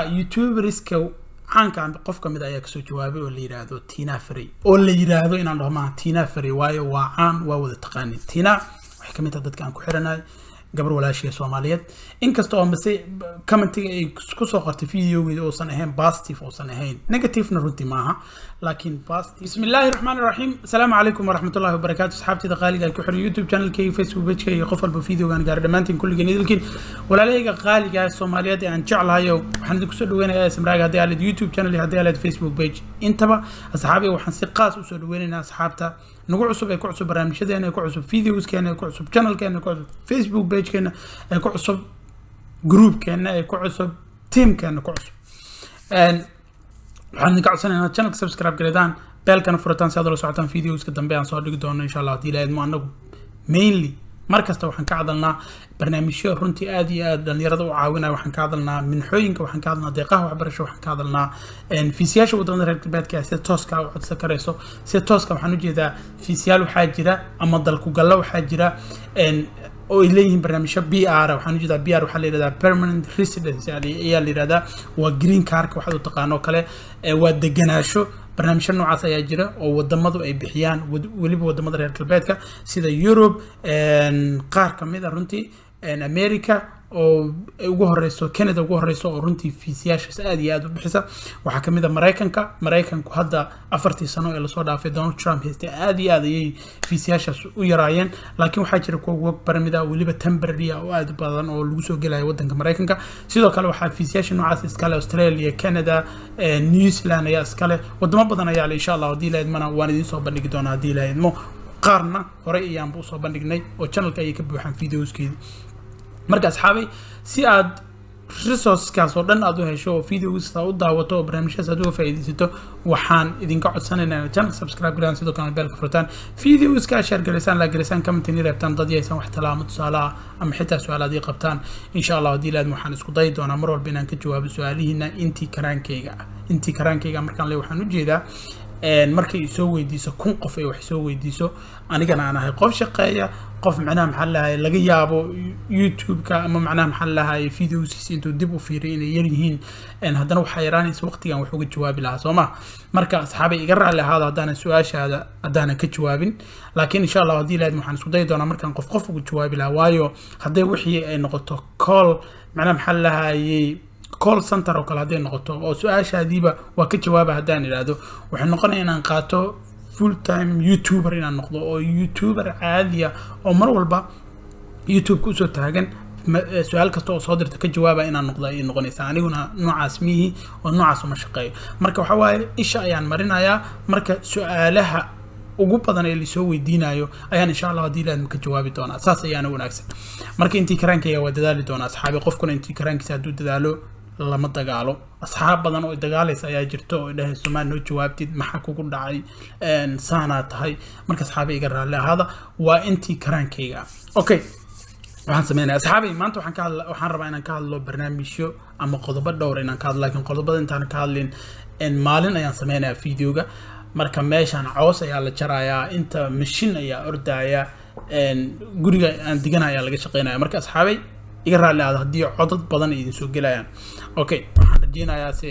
youtuberska caanka qof ka mid ayaa kasoo jawaabay oo la yidhaahdo tina frey oo la yidhaahdo inaan dhaho maaha tina frey waayo waa caan waa wada taqaanin tina waxay kamid tahay dadka aan ku xiranahay gabar walaashiga soomaaliyeed inkasta oo mase commentiga ay kusoo qortay videogeeda uusan ahayn positive uusan ahayn negativena runtii maaha laakiin positive bismi illaahi raxmaan raxiim asalaamu calaykum waraxmatullahi wabarakaatu asxaabtida qaaliga ku xiran youtube channelkayga facebook pagekayga iyo qof walba videogan gaara dhammaantiin kulligeen idilkiin walaalahayga qaaliga soomaaliyeed ee aan jeclahayo waxaan idinku soo dhaweynayaa smraaga haddii aalid youtube channel haddii aalid facebook page intaba asxaabiga waxaan si qaas usoo dhaweynaynaa asxaabta nagu cusub ee ku cusub barnaamijyadeena ee ku cusub videoskeena ee ku cusub channelkeena ee ku cusub facebook pagekeena ee ku cusub groupkeena ee ku cusub teamkeena ku cusub waxaan idinka codsanaynaa channelka subscribe gareedaan beelkana furataan si aad ula socotaan videoska dambe aan soo dhigi doono insha allah haddii ilaahidmo anagu mainly mar kasta waxaan ka hadalnaa barnaamijyo runtii aad iyo aad dhalinyarada u caawinaya waxaan ka hadalnaa minxooyinka waxaan ka hadalnaa deeqaha waxbarasho waxaan ka hadalnaa fiisiyaasha wadamada reer galbeedka sida tooska u codsan karayso sida tooska waxaan ujeedaa fiisiyaal waxaa jira ama dalkugallo waxaa jira oo ay leeyihiin barnaamijyo b r waxaan ujeedaa b r waxaa la yihahdaa permanent residence ayaa la yihahdaa waa green carka waxaad u taqaano kale waa deganaasho barnaamijyo noocaas ayaa jira oo wadamadu ay bixiyaan weliba wadamada reer galbeedka sida europe qaar kamid a runtii america oo ugu horeyso canada ugu horeyso oo runtii fiisiyaashaas aad iyo aad u bixisa waxaa kamid a maraykanka maraykanku hadda afartii sano ee lasoo dhaafay donald trump haystay aad iyo aad ayay fiisiyaashaas u yaraayeen laakiin waxaa jira kuwa work permit ah weliba temporary ah oo aad u badan oo lagu soo gelaya wadanka maraykanka sidoo kale waxaa fiisiyaasha noocaas iskale australia canada new zealand ayaa iskale wadamo badan ayaa le insha allah haddii la idmana waan idiin soo bandhigi doonaa haddii la idmo qaarna horey ayaanba usoo bandhignay oo channelka ayay ka buuxaan videoskeedii marka asxaabay si aad resourcekaas oo dhan aad u hesho oo videosa u daawato oo barnaamijyaas aad uga faa'iidaysato waxaan idinka codsanaynaa channel subscribe garaan sidoo kale beelka furtaan videoska share garaysaan la garaysaan commentini reebtaan dad yaysan wax talaamo tusaale ah ama xitaa su-aalaad ii qabtaan insha allah haddii laadma waxaan isku dayi doonaa mar walba inaan ka jawaabo su-aalihiina intii karaankayga ah intii karaankayga markaan le waxaan ujeedaa markay isoo weydiiso kun qof ay wax soo weydiiso anigana aan ahay qof shaqeeya qof macnaha maxaa lahay laga yaabo youtube-ka ama macnaha maxaa lahay videosiisa intuu dib u fiiriy inay yar yihiin haddana waxaa yaraanaysa waqtigan wax uga jawaabi lahaa soo ma marka asxaabay iga raalli ahaado haddaanan su-aashaada haddaanan ka jawaabin laakiin insha allah haddii lahayd waxaan isku dayi doonaa markaan qof qof uga jawaabi lahaa waayo hadday wixii ay noqoto call macnaha maxaa lahayey call center oo kale hadday noqoto oo su-aashaadiiba waa ka jawaaba haddaan idhaahdo waxay noqonaya inaan qaato full time youtuber inaan noqdo oo youtuber caadiya oo mar walba youtube-ka usoo taagan su-aal kasta oo soo dirta ka jawaaba inaan noqdo ayay noqonaysaa aniguna noocaas miihi oo noocaas uma shaqeeyo marka waxaa waaye isha ayaan marinayaa marka su-aalaha ugu badan ee lasoo weydiinayo ayaan insha allah haddii ilaadma ka jawaabi doonaa saas ayaana wanaagsan marka intii karaankayga waa dadaali doonaa asxaabi qofkuna intii karaankiisa hadduu dadaalo lama dagaalo asxaab badan oo dagaalaysa ayaa jirta oo dhahay somaal noo jawaabtid maxaa kugu dhacay saanaa tahay marka asxaabay iga raalli ahaada waa intii karaankayga okay waxaan sameynaya asxaabay maanta waxaan ka hadla waxaan rabaa inaan ka hadlo barnaamijyo ama qodobo dhowr inaan ka hadlo laakiin qodobada intaan ka hadlin maalin ayaan sameynayaa videoga marka meeshaan coos ayaa la jarayaa inta mashin ayaa ordaya guriga aan digana ayaa laga shaqeynaya marka asxaabay iga raalli aada haddii codad badan ay idin soo gelayaan okay waxaan rajeynayaa se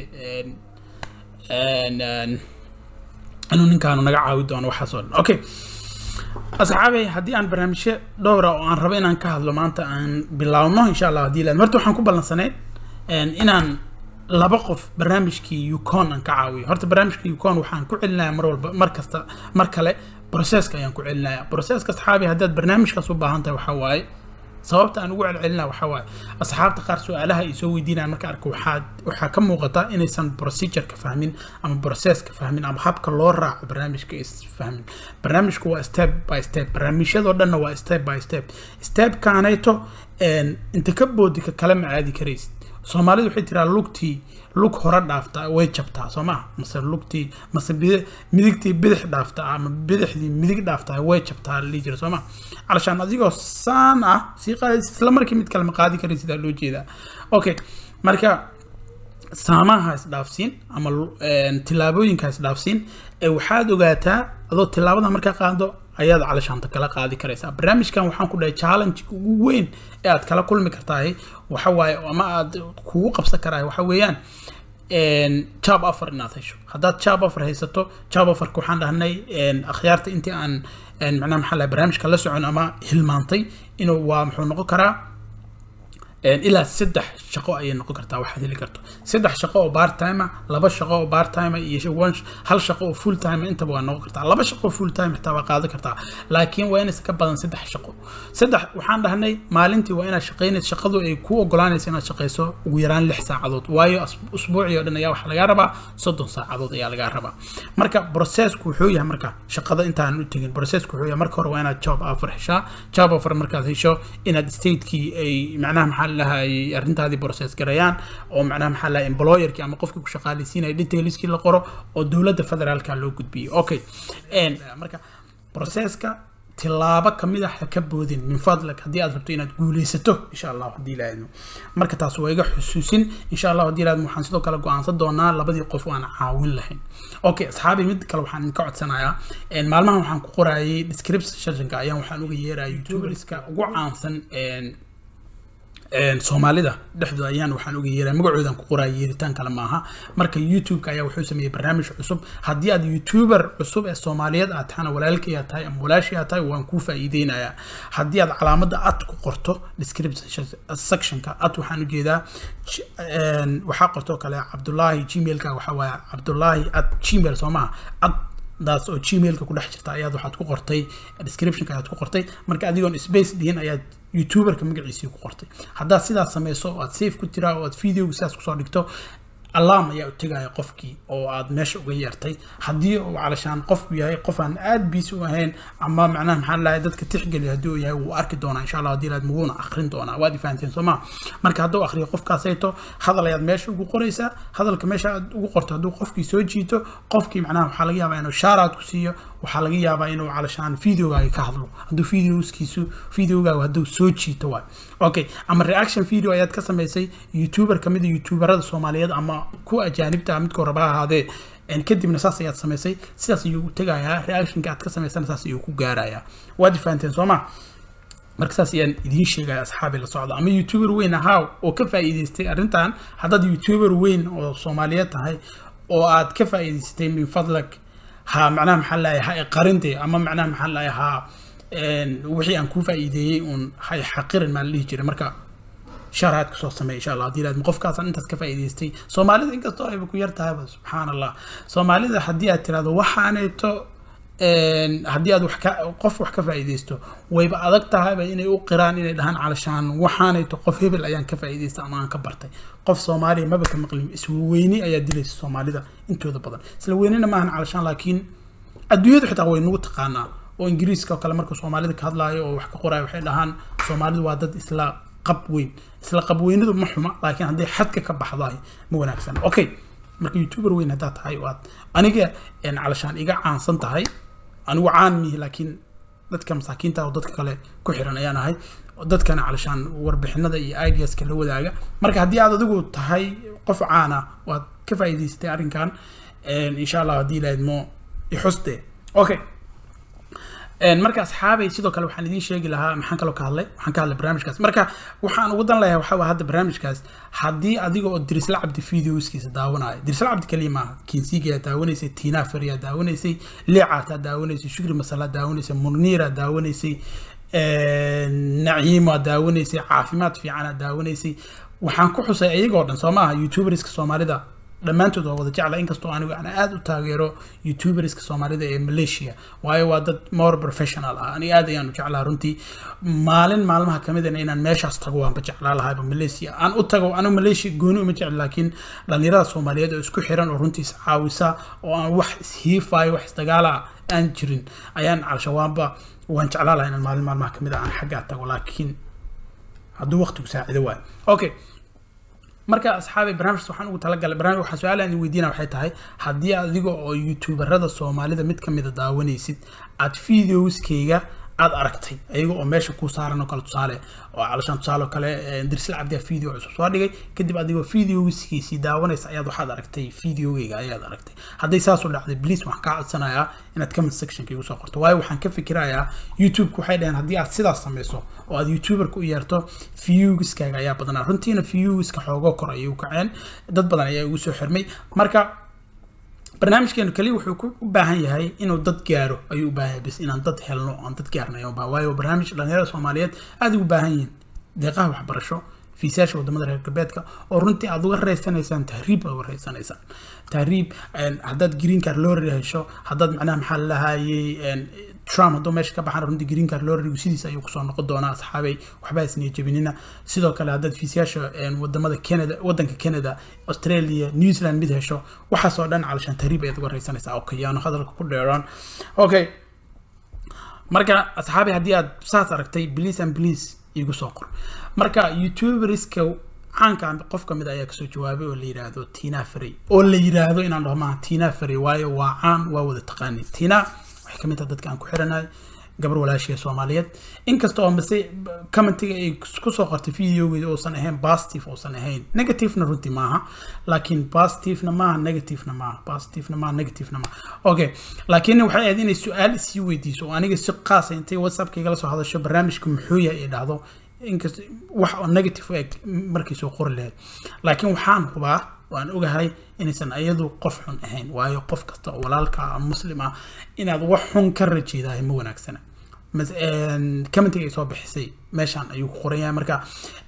inuu ninkaanu naga caawi doono waxaas oo dhan okay asxaabay haddii aan barnaamijyo dhowra oo aan rabo inaan ka hadlo maanta aan bilaawno insha allah haddii laad horta waxaan ku ballansanay inaan laba qof barnaamijkii ucon aan ka caawiyo horta barnaamijka ucon waxaan ku celinaya mar walba mar kasta mar kale processka ayaan ku celinaya processka asxaabi haddaad barnaamijkaas u baahan tahay waxaa waaye sababta aan ugu celcelina waxaa waaye asxaabta qaar su-aalaha ay soo weydiinayaan marka arka waxaa waxaa ka muuqata inaysan procedureka fahmin ama processka fahmin ama habka loo raaco barnaamijka is fahmin barnaamijku waa step by step barnaamijyadoo dhanna waa step by step stepkaanayto inta ka boodi ka kale ma aadi karaysid soomaalidu waxay tiraa lugtii lug hore dhaafta way jabtaa soo maha mase lugtii mase midigtii bidix dhaafta ama bidixdii midig dhaafta way jabtaa la dhihi jira soo maha calashaan adigoo saan ah sii qaadaysa isla markii mid kale ma qaadi karay sidaa loo jeedaa okay marka saamaha isdhaafsiin ama tilaabooyinka isdhaafsiin ee waxaad ogaataa adoo tilaabada markaa qaado ayaad calashaanta kala qaadi karaysaa barnaamijkan waxaan ku dhahay challenge ugu weyn ee aad kala kulmi kartahay waxa waaye ama aad kugu qabsan karahay waxa weeyaan job offer inaad hesho haddaad job offer haysato job offerka waxaan dhahnay akhyaarta intii aan macnaha maxaa lahay barnaamijka la socon ama hilmaantay inuu waa muxuu noqon karaa ilaa saddex shaqo ayay noqon kartaa waxaad heli karto saddex shaqo oo part time laba shaqo oo part time iyo hal shaqo oo full time intaba waa noqon kartaa laba shaqo full time xitaa waa qaadan kartaa laakiin waa inaysan ka badan saddex shaqo saddex waxaan dhahnay maalintii waa inaad shaqaynayso shaqadu ay ku ogolaanaysa inaad shaqayso ugu yaraan lix saacadood waayo usbuucii oo dhan ayaa waxaa lagaa rabaa soddon saacadood ayaa lagaa rabaa marka processku wuxuu yahay marka shaqada intaan u tegin processku wuxuu yahay marka hore waa inaad job offer heshaa job offer markaad hesho inaad statekii ay macnaha maxaa lahay arrintaadii process garayaan oo macnaha maxaa lahay employerkii ama qofkii ku shaqaaleysiinaya detailskii la qoro oo dowladda federaalka loo gudbiyey okay marka processka tilaabo kamid ah ha ka boodin min fadlag haddii aad rabto inaad guuleysato insha allah haddii ilaahadmo marka taas waa iga xusuusin insha allah haddii ilaahadmo waxaan sidoo kale go-aansan doonaa labadii qof aan caawin lahayn okay asxaabi mid kale waxaan idinka codsanayaa maalmahan waxaan ku qorayay descriptionka ayaan waxaan uga yeeraya youtuberska ugu caansan soomaalida dhexdooda ayaan waxaan uga yeeraa magacoodan ku qoraya yeeritaan kale maaha marka youtube-ka ayaa wuxuu sameeyey barnaamij cusub haddii aad youtuber cusub ee soomaaliyeed aad tahana walaalkay aad tahay ama walaashii aad tahay waan kuu faa'iideynayaa haddii aad calaamadda ad ku qorto description sectionka ad waxaan ujeedaa waxaa qortoo kale cabdulaahi gmailka waxaa waaye cabdulaahi at gmail soo maha ad daas oo gmailka ku dhex jirta ayaad waxaad ku qortay descriptionka ayaad ku qortay marka adigoon space dhihin ayaad youtuberka magaciisii ku qortay haddaad sidaas sameyso oo aad safe ku tiraa oo aad videoga sidaas kusoo dhigto alarm ayaa u tegaya qofkii oo aad meesha uga yeertay haddii uu calashaan qofku yahay qof aan aad biisi u ahayn ama macnaha maxaa lahay dadka tixgeliya haddii uu yahay wuu arki doonaa insha allah haddii laad muguuna akrin doonaa waad ifahanteen soo maa marka hadduu akriyo qofkaasayto hadal ayaad meesha ugu qoraysaa hadalka meesha aad ugu qorto hadduu qofkii soo jiito qofkii macnaha waxaa laga yaabaa inuu shaaraad ku siiyo waxaa laga yaabaa inuu calashaan videogaaga ka hadlo hadduu videoskiisu videogaaga hadduu soo jiito waay okay ama reaction video ayaad ka samaysay youtuber kamid a youtuberada soomaaliyeed ama kuwa ajaanibta midkoo raba ahaadee kadibna saas ayaad samaysay sidaas ayuu tegayaa reactionka aad ka samaysana saas ayuu ku gaarayaa waad fahanteen soo ma marka saas ayaan idiin sheegaya asxaabi la socda ama youtuber weyn ahaa oo ka faa'iidaystay arrintan haddaad youtuber weyn oo soomaaliyeed tahay oo aad ka faa'iidaystay min fadlag ha macnaha maxaa lahay ha qarinte ama macnaha maxaa lahay ha wixii aan kuu faa'iideeyey uun hay xaqirin maa la dhihi jiray marka sharaad kasoo sameey insha allah haddii laad qofkaasaan intaas ka faa'iidaystay soomaalida inkastoo ayba ku yar tahayba subxaan allah soomaalida haddii aad tirahdo waxaaneeto haddii aad wax ka qof wax ka faa'iidaysto wayba adag tahayba inay u qiraan inay dhahaan calashaan waxaanayto qof hebel ayaan ka faa'iidaystay ama aan ka bartay qof soomaaliya maba ka maqlin isweyni ayaa dilaysa soomaalida intooda badan isla weynina maahan calashaan laakiin adduunyadu xitaa way nagu taqaanaa oo ingiriiska oo kale marka soomaalida ka hadlaayo oo wax ka qoraayo waxay dhahaan soomaalidu waa dad isla qab weyn isla qab weynadu ma xuma laakiin hadday xadka ka baxdahay ma wanaagsan okay marka youtuber weyn haddaad tahay waad aniga calashaan iga caansan tahay anigu caan mihi laakiin dadka masaakiinta oo dadka kale ku xiran ayaan ahay dadkana calashaan warbixinada iyo ideaska la wadaaga marka haddii aad adigu tahay qof caana waad ka faa'iidaysatay arrinkan insha allah haddii ilaahidmo ixuste okay marka asxaabay sidoo kale waxaan idiin sheegi lahaa maxaan kaloo ka hadlay waxaan ka hadlay barnaamijkaas marka waxaan ugu dan lahaa waxaa hadda barnaamijkaas haddii adiga oo dirisla cabdi videoskiisa daawanaayo dirisla cabdi kaliya maaha kinsigayaa daawanaysay tiina fariyaa daawanaysay leecaataa daawanaysay shukri masalaa daawanaysay muniira daawanaysay naciima daawanaysay caafimaad fiicana daawanaysay waxaan ku xusay iyagoo dhan soo maaha youtuberska soomaalida dhammaantood waa wada jecla inkastoo anigu aan aada u taageero youtuberska soomaalida ee malaysia waayo waa dad more professional ah ani aad ayaan u jeclaa runtii maalin maalmaha kamidana inaan meeshaas tago waanba jeclaa lahayba malaysia aan u tago anigu malaysia gooni uma jecli laakiin dhalinyarada soomaaliyeed oo isku xiran oo runtii is caawisa oo aan wax ishiifayo wax isdagaala aan jirin ayaan calshawaanba waan jeclaa lahaa inaan maalin maalmaha kamid a aan xaggaa tago laakiin hadduu waqtigu saacido waayo okay marka asxaabay barnaamijkaas waxaan ugu talagalay barnaamij waxaa su-aal aan weydiina waxay tahay haddii adiga oo youtuberada soomaalida mid kamida daawanaysid aad videoskayga aad aragtay ayaga oo meesha ku saaran oo kale tusaale oo calashaan tusaale oo kale dirsal cabdiya video cusub soo dhigay kadib adigoo videogiskiisii daawanaysa ayaad waxaad aragtay videogeyga ayaad aragtay hadday saas u dhacday please waxaan kaa codsanayaa inaad comment sectionka igu soo qorto waayo waxaan ka fikirayaa youtube-ka waxay dhaheen haddii aad sidaas samayso oo aad youtuberka u yeerto viewgiskaaga ayaa badanaa runtiina viewgiska xoogoo kor ayay u kaceen dad badan ayaa igu soo xirmay marka barnaamijkeenu kaliya wuxuu u baahan yahay inuu dad gaaro ayuu u baahan yahay bis inaan dad helno aan dad gaarno ayuu baahan waayo barnaamij dhalinyarada soomaaliyeed aad ugu baahan yihiin deeqaha waxbarasho fiisayaasha wadamada reer galbeedka oo runtii aad uga raysanaysaan tahriib aad uga raysanaysaan tahriib haddaad green card lorry hesho haddaad macnaha maxaa lahayey trump hadduu meesha ka baxaan runtii green card lorrygu sidiisa ayuu kusoo noqon doonaa asxaabay waxba isniya jebinina sidoo kale haddaad fiisayaasha wadamada canada wadanka canada australia new zealand mid hesho waxaasoo dhan calashaan tahriib ayaad uga raysanaysaa okay yaanu hadalka ku dheeraan okay marka asxaabay haddii aad saas aragtay please and please igu soo qor marka youtuberska caanka qof kamid ayaa kasoo jawaabay oo la yiraahdo tina frey oo la yiraahdo inaan dhaho maaha tina frey waayo waa caan waa wada taqaani tina waxay kamid tahay dadka aan ku xiranahay gabar walaashiya soomaaliyeed inkasta oo mase commentiga ay kusoo qortay videogeeda uusan ahayn positive uusan ahayn negativena runtii maaha laakiin positivena maaha negativena maaha positivena maaha negativena maaha okay laakiin waxay ahayd inay su-aal isii weydiiso oo aniga si qaasa intay whatsappka igala soo hadasho barnaamijka muxuu yahay ay dhahdo inkast wax oo negative u eg markay soo qori lahayd laakiin waxaan hubaa waan ogahay inaysan iyadu qof xun ahayn waayo qof kasta oo walaalka muslim ah inaad wax xun ka rajeedahay ma wanaagsana commentiga ay soo bixisay meeshaan ayuu ku qoran yahay marka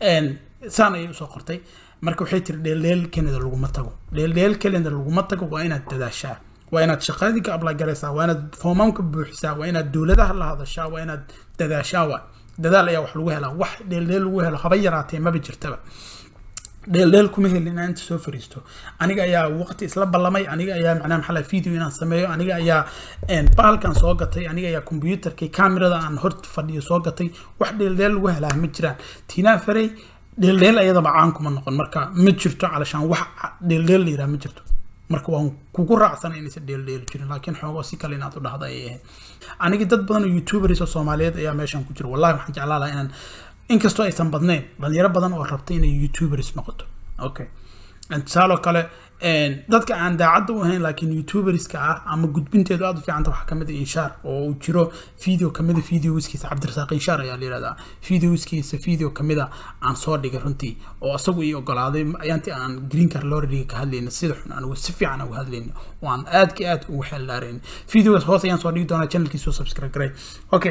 saan ayay usoo qortay marka waxay tiri dheeldheel kenida laguma tago dheeldheel kenida laguma tago waa inaad dadaashaa waa inaad shaqadii ka apply garaysaa waa inaad foomamka buuxisaa waa inaad dowladaha la hadashaa waa inaad dadaashaa waa dadaal ayaa wax lagu helaa wax dheeldheel lagu helo haba yaraatee maba jirtaba dheeldheel kuma helin inaan inta soo fariisto aniga ayaa waqti isla ballamay aniga ayaa macnaha maxaa laha video inaan sameeyo aniga ayaa bahalkan soo gatay aniga ayaa computerkii camerada aan hor fadhiyo soo gatay wax dheeldheel lagu helaa ma jiraan tiinaa farey dheeldheel ayadaba caan kuma noqon marka ma jirto calashaan wax dheeldheel la yiraha ma jirto marka waan kugu raacsanay inaysan dheeldheeli jirin laakiin xoogoo si kale inaad u dhahda ayay ahayd aniga dad badan oo youtubers oo soomaaliyeed ayaa meeshan ku jira wallahi waxaan jeclaa lahaa inaan inkastoo aysan badnayn dhalinyaro badan oo rabta inay youtubers noqoto okay tusaaloo kale dadka aan daacadda u ahayn laakiin youtuberska ah ama gudbinteedu aada u fiicanta waxaa kamid a inshaar oo uu jiro video kamida videoskiisa cabdirasaaq inshaar ayaa la yihahdaa videoskiisa video kamida aan soo dhigay runtii oo isagu ii ogolaaday ayaantii aan green car lorriga ka hadlayna sida xun anigu si fiican uga hadlayna oo aan aadka aad ugu xeeldhaarayn videogaas hoos ayaan soo dhigi doonaa channelkiisa oo subscribe garay okay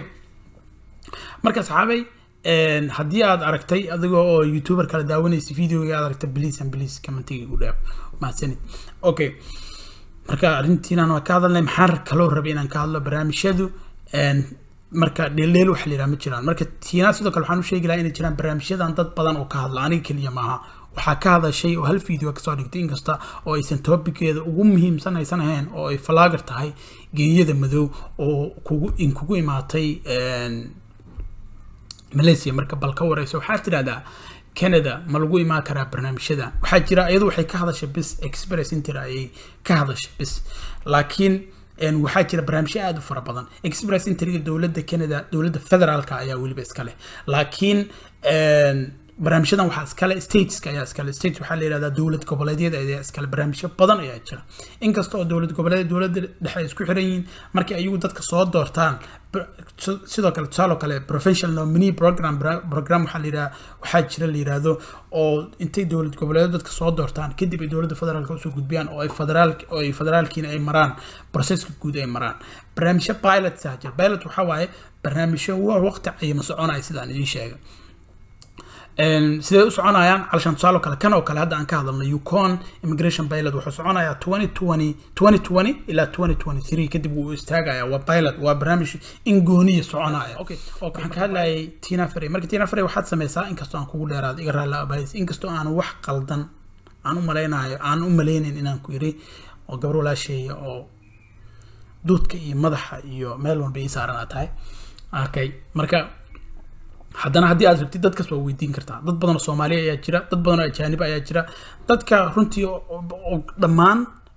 marka saxaabay haddii aad aragtay adiga oo youtuber kala daawanaysa videoga aad aragtay please and please commentiga igu dheer mahadsanid okay marka arrintiinan waa ka hadalnay maxaan kaloo rabay inaan ka hadlo barnaamijyadu marka dheeldheel waxa la yidhaha ma jiraan marka tiinaa sidoo kale waxaan u sheegi lahaa inay jiraan barnaamijyadan dad badan oo ka hadla aniga keliya maaha waxaa ka hadashay oo hal video kasoo dhigtay inkasta oo aysan topiceeda ugu muhiimsan aysan ahayn oo ay falaagar tahay geeyada madow oo kugu in kugu imaatay malaysia marka bal ka wareyso waxaa tidhahdaa canada ma lagu imaan karaa barnaamijyadan waxaa jira iyadu waxay ka hadashay bis express inter ayay ka hadashay bis laakiin waxaa jira barnaamijyo aada u fara badan express interiga dowladda canada dowladda federaalka ayaa weliba iska leh laakiin barnaamijyadan waxaa iskale stateska ayaa iskale state waxaa la yihahdaa dowlad goboleedyada ayaa iskale barnaamijyo badan ayaa jira inkasta oo dowlad goboleed dowladda dhexe ay isku xiran yihiin markii ayagu dadka soo doortaan sidoo kale tusaaloo kale professional nominee program program waxaa la yidhaha waxaa jira la yidhaahdo oo intay dowlad goboleedo dadka soo doortaan kadib ay dowladda federaalka usoo gudbiyaan oo ay federaal oo ay federaalkiina ay maraan processka guud ay maraan barnaamijyo pilot saa jira pilot waxaa waaye barnaamijyo waqti cayima soconaya sidaan idiin sheegay sidee u soconayaan calashaan tusaalo kale kan oo kale hadda aan ka hadalno yukon immigration pilot wuxuu soconayaa twenty twenty twenty twenty ilaa twenty twenty three kadib wuu istaagaya waa pilot waa barnaamij in gooniya soconaya okay waxaan ka hadlayay tina frey marka tina frey waxaad sameysaa inkastoo aan kugu dheeraado iga raalla abays inkastoo aan wax qaldan aan u malaynayo aan u malaynayn inaan ku iri oo gabar walaasheeya oo duudka iyo madaxa iyo meel walba ii saaran aad tahay okay marka haddana haddii aad rabtid dadkaas waa weydiin kartaa dad badan oo soomaaliya ayaa jira dad badan oo ajaanib ayaa jira dadka runtii dhammaan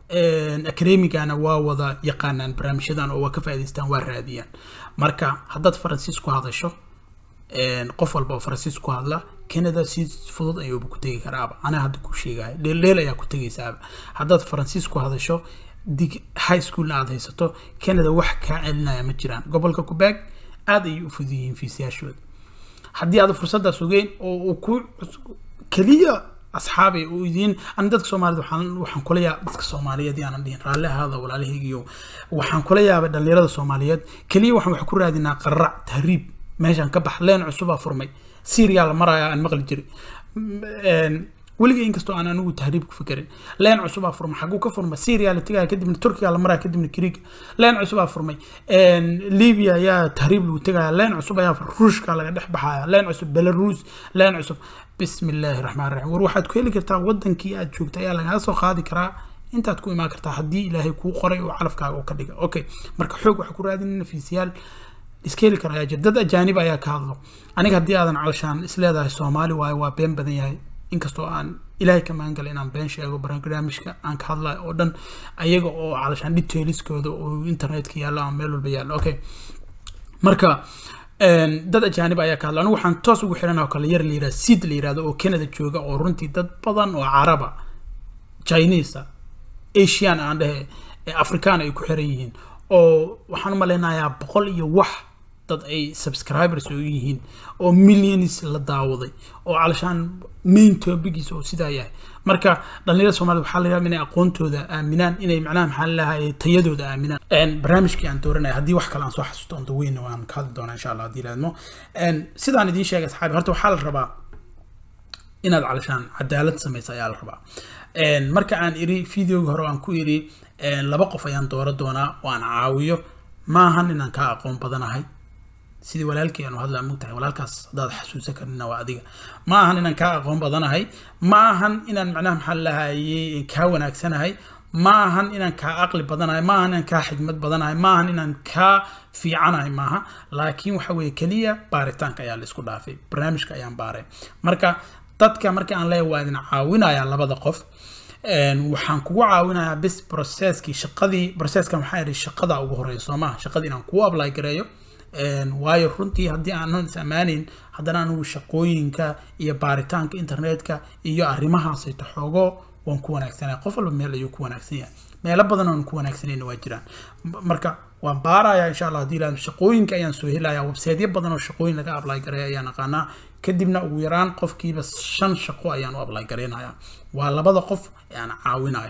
academigana waa wada yaqaanaan barnaamijyadan oo waa ka faa'idaystaan waa raadiyaan marka haddaad faransiis ku hadasho qof walba oo faransiis ku hadla canada si fudud ayuuba ku tegi karaaba anaa hadda ku sheegaya dheeldheel ayaa ku tegaysaaba haddaad faransiis ku hadasho dig high schoolna aad haysato canada wax kaa celinaya ma jiraan gobolka quebec aada ayay u fudud yihiin fiisayaashooda haddii aad fursaddaas ogeyn oo uu ku keliya asxaabay oo idiin ani dadka soomaalida waxaan waxaan kula yaaba dadka soomaaliyeed yaanan dhihin raalli ahaada walaalahaygiyo waxaan kula yaabay dhalinyarada soomaaliyeed keliya waxaan wax ku raadinaa qarrac tahriib meeshaan ka bax leen cusubaa furmay syria la maraya aan maqli jiray weliga inkastoo aan anigu tahriib ku fikerin leen cusubaa furmay xaguu ka furmay syria la tegaya kadibna turkiga la maraya kadibna greega leen cusubaa furmay libya ayaa tahriib lagu tegaya leen cusub ayaa ruushka laga dhex baxaya leen cusub belarus leen cusub bismi illaahi raxmaan raxiim war waxaad ku heli kartaa wadankii aad joogta ayaa lagaga soo qaadi karaa intaad ku imaan kartaa haddii ilaahay kuu qoray oo calafkaaga oo ka dhiga okay marka xoog waxaa ku raadinayna fiisiyaal iska heli kara ayaa jira dad ajaanib ayaa ka hadlo aniga haddii aadan calashaan isleedahay soomaali waayo waa been badan yahay inkastoo aan ilaahay ka magan galay inaan been sheego barnaamijka aan ka hadlayo oo dhan ayaga oo calashaan detailskooda oo internetka yaallo ama meel walba yaallo okay marka dad ajaanib ayaa ka hadla anigu waxaan toos ugu xiran oo kale yar la yirahdo sid la yirahdo oo canada jooga oo runtii dad badan oo caraba chinese asian aan dhehe afrikaan ay ku xiran yihiin oo waxaan u malaynayaa boqol iyo wax dad ay subscribers oo yihiin oo millions la daawaday oo calashaan main topigiisa oo sidaa yahay marka dhalinyarada soomaalida waxaa la yidhaha inay aqoontooda aaminaan inay macnaha maxaa lalahay tayadooda aaminaan barnaamijkii aan dooranaya haddii wax kale aan soo xasuusto on daweyna waan ka hadli doonaa insha allah haddii laadmo sidaan idiin sheegay asxaabi horta waxaa la rabaa inaad calashaan cadaalad samaysa ayaa la rabaa marka aan iri videoga hore aan ku iri laba qof ayaan dooro doonaa oo aan caawiyo maahan inaan kaa aqoon badanahay sidii walaalkii aanu hadlaa mogtahay walaalkaas haddaad xasuusan karnina waa adiga ma ahan inaan kaa aqoon badanahay ma ahan inaan macnaha maxaa lahayey kaa wanaagsanahay ma ahan inaan kaa aqli badanahay ma ahan inaan kaa xigmad badanahay ma ahan inaan kaa fiicanahay maaha laakiin waxa weeye keliya baaritaanka ayaa la isku dhaafay barnaamijka ayaan baaray marka dadka marka aan leeyahay waa idin caawinayaa labada qof waxaan kugu caawinayaa bis processkii shaqadii processka maxaa yidhi shaqada ugu horeysa soo maha shaqadii inaan kugu apply gareeyo waayo runtii haddii aanan is ammaanayn haddana anigu shaqooyinka iyo baaritaanka internetka iyo arrimahaasayto xoogo waan ku wanaagsanaya qof walba meel ayuu ku wanaagsan yahay meelo badan oon ku wanaagsanayna waa jiraan marka waan baarayaa insha allah haddii ilaahdo shaqooyinka ayaan soo helayaa websiteyo badan oo shaqooyin laga apply gareeya ayaan aqaanaa kadibna ugu yaraan qofkiiba shan shaqo ayaan u apply gareynayaa waa labada qof ee aan caawinayo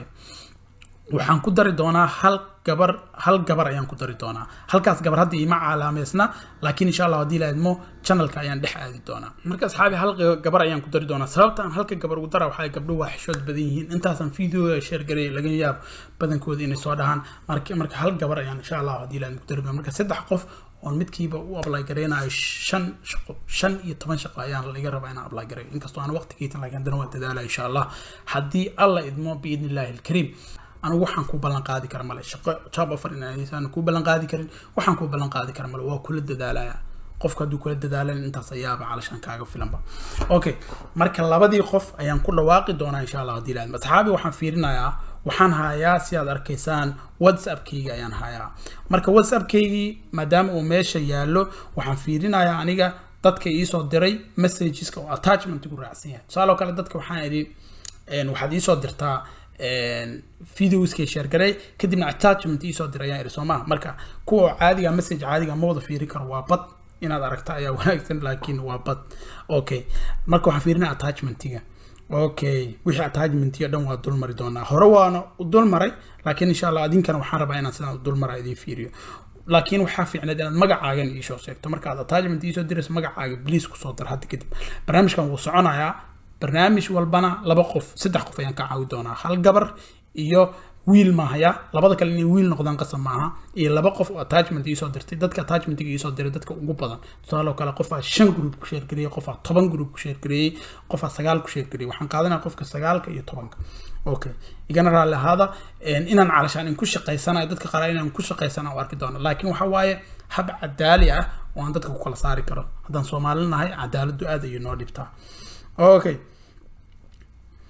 waxaan ku dari doonaa hal gabar hal gabar ayaan ku dari doonaa halkaas gabar hadda iima caalaameysna laakiin insha allah haddii la idmo channelka ayaan dhex aadi doonaa marka asxaabi hal gabar ayaan ku dari doonaa sababta aan halka gabar ugu dara waxaa gabdho waa xishood badan yihiin intaasan videoga share gareey laga yaab badankooda inay soo dhahaan marka marka hal gabar ayaan insha allah haddii la idmo ku dari doonaa marka saddex qof oon midkiiba u apply gareynayo shan shaqo shan iyo toban shaqo ayaan laga rabaa inaan apply gareeyo inkastoo aan waqtigiitan laakiin haddana waan dadaalaya insha allah haddii alla idmo biidni illaahi alkariim anigu waxaan ku ballan qaadi kara male shaqo job offer inaan ku ballan qaadi karin waxaan ku ballan qaadi kara male waa kula dadaalaya qofka hadduu kula dadaalan intaas ayaaba calashaan kaaga filanba okay marka labadii qof ayaan ku dhawaaqi doonaa insha allah haddii laadma asxaabi waxaan fiirinayaa waxaan hayaa si aad arkaysaan whatsappkayga ayaan hayaa marka whatsappkaygii maadaama uu meesha yaallo waxaan fiirinayaa aniga dadka iisoo diray messageska oo attachment ku raacsan yahay tusaale oo kale dadka waxaan idhi waxaad iisoo dirtaa videoskay sheergaray kadibna attachment iisoo diray ayaan idhi soo maha marka kuwa caadiga message caadiga ma wada fiirin karo waa bad inaad aragta ayaa wanaagsan laakiin waa bad okay marka waxaan fiirinaa attachmentiga okay wixii attachmentiga dhan waa dulmari doonaa hore waana u dulmaray laakiin insha allah adinkana waxaan rabaa inaan sidaan dulmara idiin fiiriyo laakiin waxaa fiicneed inaad magacaagan iisoo sheegto markaad attachment iisoo dirayso magacaaga bliis kusoo dar hadda kadib barnaamijkan wuu soconayaa barnaamij walbana laba qof saddex qof ayaan ka caawi doonaa hal gabar iyo wiil maahaya labada kale inay wiil noqdaan qasab maaha iyo laba qof oo attachment iisoo dirtay dadka attachmentiga iisoo diray dadka ugu badan tusaale kale qofaa shan group ku sheergareeyey qofaa toban group ku sheergareeyey qofaa sagaal ku sheergareeyey waxaan qaadanaya qofka sagaalka iyo tobanka okay igana raalli ahaada inaan calashaan in ku shaqaysanayo dadka qaar inaan ku shaqaysana u arki doono laakiin waxa waaye hab cadaali ah oo aan dadka ku kala saari karo haddaan soomaali nahay cadaaladdu aad ayay noo dhibtaa okay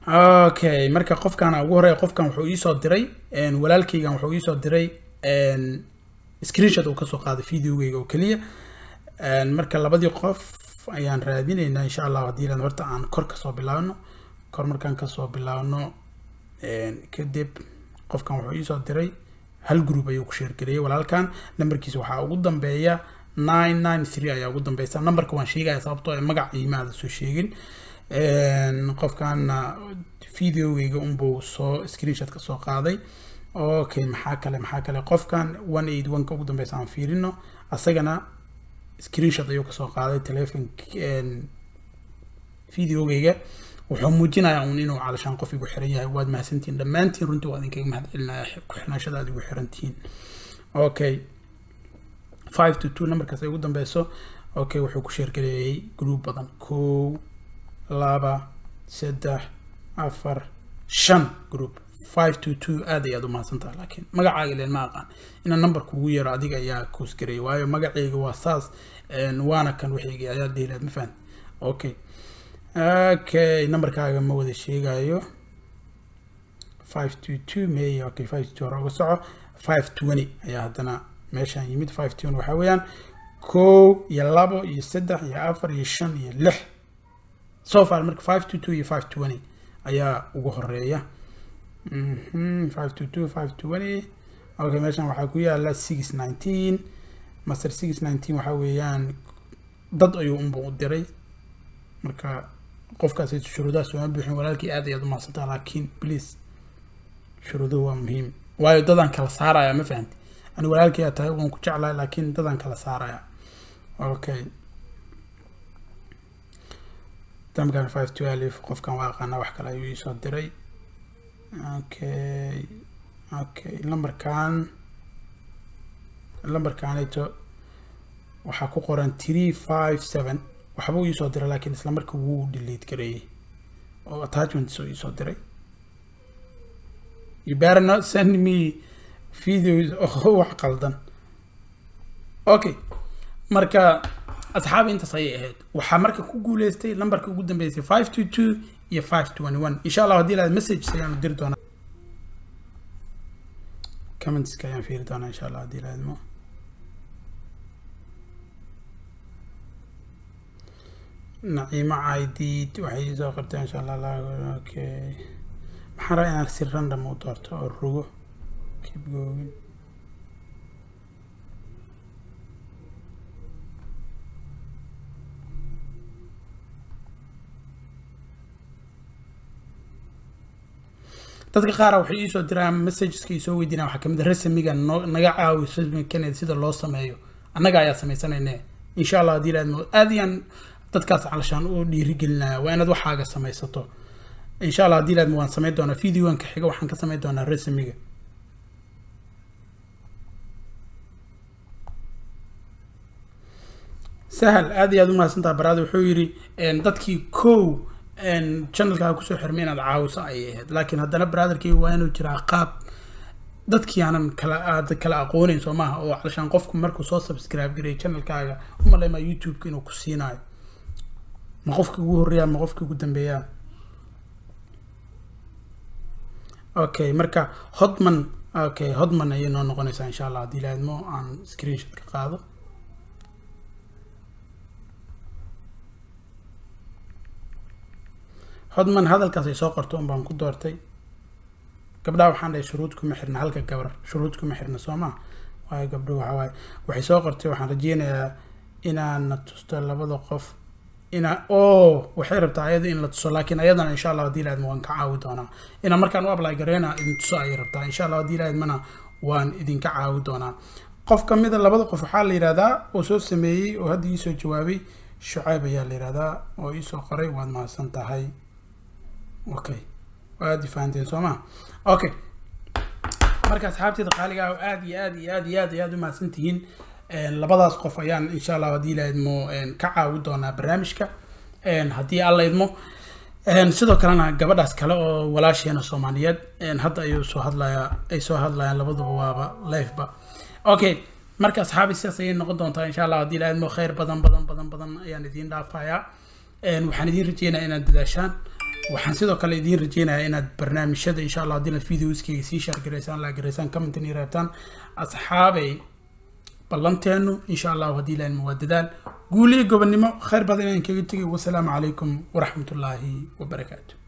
okay marka qofkaana ugu horeeya qofkan wuxuu iisoo diray walaalkaygan wuxuu iisoo diray screenshot uu kasoo qaaday videogeyga oo keliya marka labadii qof ayaan raadinaynaa insha allah haddii lan horta aan kor kasoo bilaabno kor markaan kasoo bilaabno kadib qofkan wuxuu iisoo diray hal group ayuu ku sheergareeyay walaalkan nambarkiisa waxaa ugu dambeeya nine nine three ayaa ugu dambeysa nambarka waan sheegaya sababtoo ay magac iimaada soo sheegin qofkaana videogeyga unbuu soo screenshot ka soo qaaday okay maxaa kale maxaa kale qofkan one eight one ka ugu dambeysa aan fiirino asagana screenshot ayuu kasoo qaaday telefon videogeyga wuxuu muujinayaa un inuu calashaan qof igu xiran yahay waad mahadsantihiin dhammaantiin runtii waa idinkaga mahad celinaya ku xirnaashada aad igu xirantihiin okay five to two numberkaas ay ugu dambeyso okay wuxuu ku sheergareeyay group badan kow laba saddex afar shan group five to two aad ayaad u mahadsantaha laakiin magacaaga ileen ma aqaan inaan number kugu yeero adiga ayaa koosgareeyay waayo magacayga waa saas waana kan wixiyga ayaa dhihi lahayd ma fahan okay okay numberkaaga ma wada sheegayo five to two may okay five to two hore uga soco five twenty ayaa haddana meeshaan yimid five twenty waxaa weeyaan kow iyo labo iyo saddex iyo afar iyo shan iyo lix so far marka five to two iyo five twenty ayaa ugu horeeya five to two five twenty okay meeshaan waxaa ku yaala six nineteen master six nineteen waxaa weeyaan dad ayuu unba u diray marka qofkaas shuruudahaas uma buuxin walaalkii aad ayaad u mahadsantaa laakiin please shuruuduhu waa muhiim waayo dadaan kala saaraya ma fahanti ani walaalkii aa tahay waan ku jeclahay laakiin dadaan kala saaraya okay damkan five twelve qofkan waa aqaanaa wax kale ayuu iisoo diray okay okay lambarkan lambarkanito waxaa ku qoran three five seven waxba uu iisoo diray laakiin isla markii wuu delete gareeyey oo attachments uu iisoo diray you better not send me videos oo wax qaldan okay marka asxaabi intaas ayay ahayd waxaa marka ku guuleystay lambarka ugu dambeysay five two two iyo five twenty one insha allah haddii laad messages ayaanu diri doonaa commentska ayaan fiiri doonaa insha allah haddii laadmo naciimo caydid waxay soo qortay insha allah okay maxaan rabaa inaan si random u doorto oo rogo keep going dadka qaara waxay iisoo diraan messageska isoo weydiinaa waxaa kamid a rasmiga noo naga caawi rasmiga kennedy sida loo sameeyo annaga ayaa sameysanayne insha allah haddii laadmo aad iyaan dadkaas calashaan u dhiirigelinaya waa inaad waxaaga samaysato insha allah haddii laadmo waan samayn doonaa videoanka xiga waxaan ka samayn doonaa rasmiga sahal aad iyo aad u mahadsantaha baraada wuxuu yidhi dadkii kow channelkaaga kusoo xirmay inaad caawiso ayay ahayd laakiin haddana brotherkeyga waa inuu jiraa qaab dadkii aanan kala aad kala aqooneyn soo maaha oo calashaan qofku markuu soo subscribe gareeyo channelkaaga umaleymaa youtube-ka inuu ku siinayo ma qofkii ugu horreeyaa ma qofkii ugu dambeeyaa okay marka hodman okay hodman ayay noo noqonaysaa insha allah haddii laadmo aan screenshot ka qaado hodman hadalkaas ay soo qorto un baan ku doortay gabdhaha waxaan dhahay shuruud kuma xirna halka gabar shuruud kuma xirna soo maa waayo gabdho waxa waaye waxay soo qortay waxaan rajeynayaa inaana tusto labada qof ina o waxay rabtaa ayada in la tuso laakiin ayadana insha allah haddii laadma waan ka caawi doonaa inaan markaan u apply gareyna idin tuso ayay rabtaa insha allah haddii laadmana waan idinka caawi doonaa qof kamida labada qof waxaa la yihahdaa oo soo sameeyey oo hadda iisoo jawaabay shucayb ayaa la yihahdaa oo iisoo qoray waad mahadsan tahay okay waad fahanteen soo maa okay marka asxaabteeda qaaliga ah aad iyo aad iyo aad iyo aad iyo aad u mahadsan tihiin labadaas qof ayaan insha allah haddii la idmo ka caawi doonaa barnaamijka haddii alla idmo sidoo kalena gabadhaas kale oo walaasheena soomaaliyeed hadda ayuu soo hadlayaa ay soo hadlayaan labaduba waaba lifeba okay marka asxaabi sidaas ayay noqon doontaa insha allah haddii la idmo khayr badan badan badan badan ayaan idiin dhaafayaa waxaan idiin rajeynayaa inaad dadaashaan waxaan sidoo kale idiin rajeynayaa inaad barnaamijyada insha allah haddii inaad videoskayga sii shaargaraysaan la garaysaan commentin iyo reebtaan asxaabay ballanteenu insha allahu haddii ilaahn waa dadaal guuliyo gobonnimo khayr badan inaan kaga tegay wasalaamu calaykum waraxmatullaahi wabarakaatu